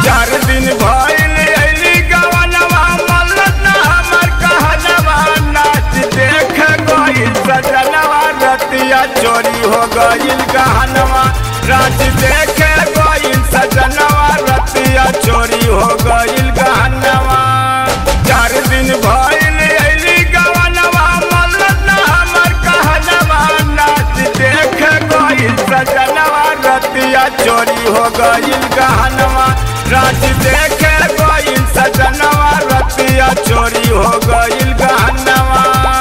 चार दिन भइल अइली गवनवा मल्लत ना हमर कहनवा नाच देख गइल सजनवा रतिया चोरी हो गइल गहनवा नाच देख गइल सजनवा रतिया चोरी हो गइल गहनवा चार दिन भइल अइली गवनवा मल्लत ना हमर कहनवा नाच देख गइल सजनवा रतिया चोरी हो गइल गहनवा नाच देख गइल सजनवा रतिया चोरी हो गइल गहनवा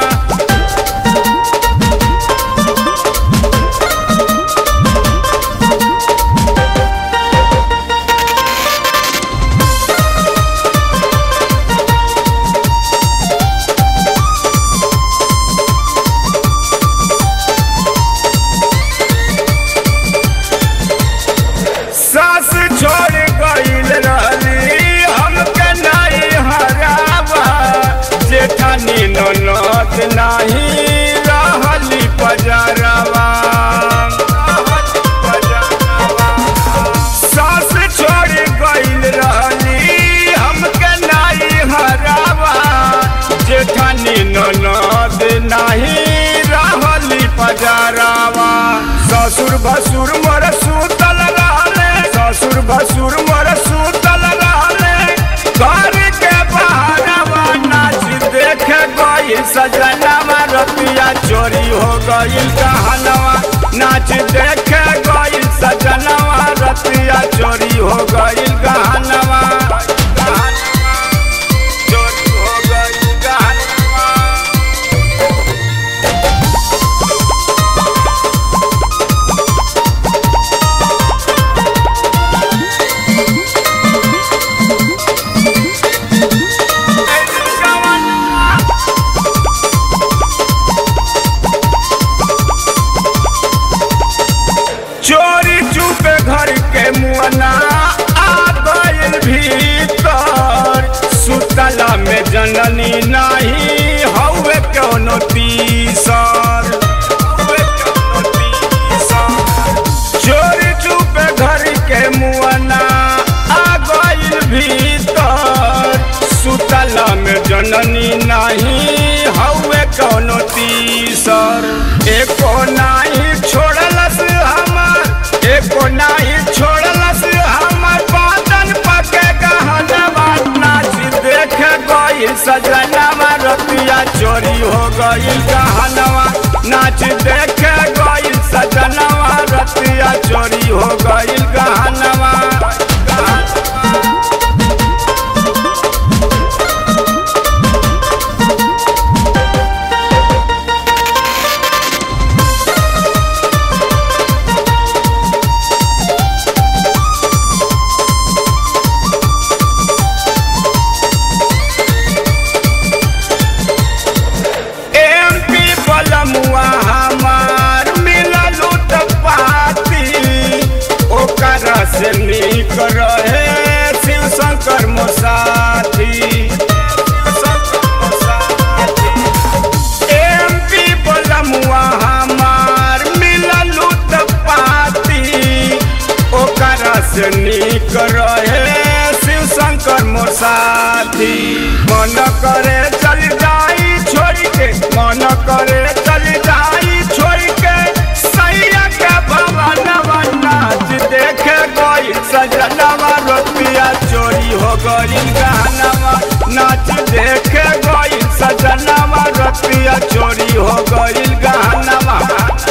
सास छोड़ गइल रहली हमके नहीं हरावा जेठानी ननद नहीं रहली पजरवा सास छोड़ गइल रहली हमके नहीं हरावा जेठानी ननद नहीं रहली पजरावा ससुर भसुर मोर सुतल रहले ससुर भसुर मोर सुतल रहले घर के बहारवा नाच देख गई सजनवा रतिया चोरी हो गई कहनवा नाच देख गई सजनवा रतिया चोरी हो गई गहनवा चोरी हो गई गहनवा चोरी चुपे घर के मुअना आ गइल भीतर सुतला में जननी नहीं हौवे कोनो तीसर हौवे कोनो तीसर। चोरी चुपे घर के मुअना आ गइल भीतर सुतला में जननी नहीं हौवे कोनो तीसर एको नाही छोड़लस हमर एको नाही छोड़लस हमर बादन पके गहनवा नाच देख गइल सजनवा रतिया चोरी हो गइल गहनवा नाच देख गइल सजनवा रतिया चोरी हो गइल गहनवा एमपी बलमुआ हमार मिलल पाती ओकर से नीक रहे शिव शंकर मोसाथी एमपी बलमुआ हमार मिलल पाती ओकर से नीक रहे शिव शंकर मोर साथी मन करे चल जाई छोड़ के मन करे चल जाई छोड़ के सैया के भवनवा नाच देखे गई सजनवा रुपया चोरी हो गई गहनवा नाच देखे गई सजनवा रुपया चोरी हो गई गहनवा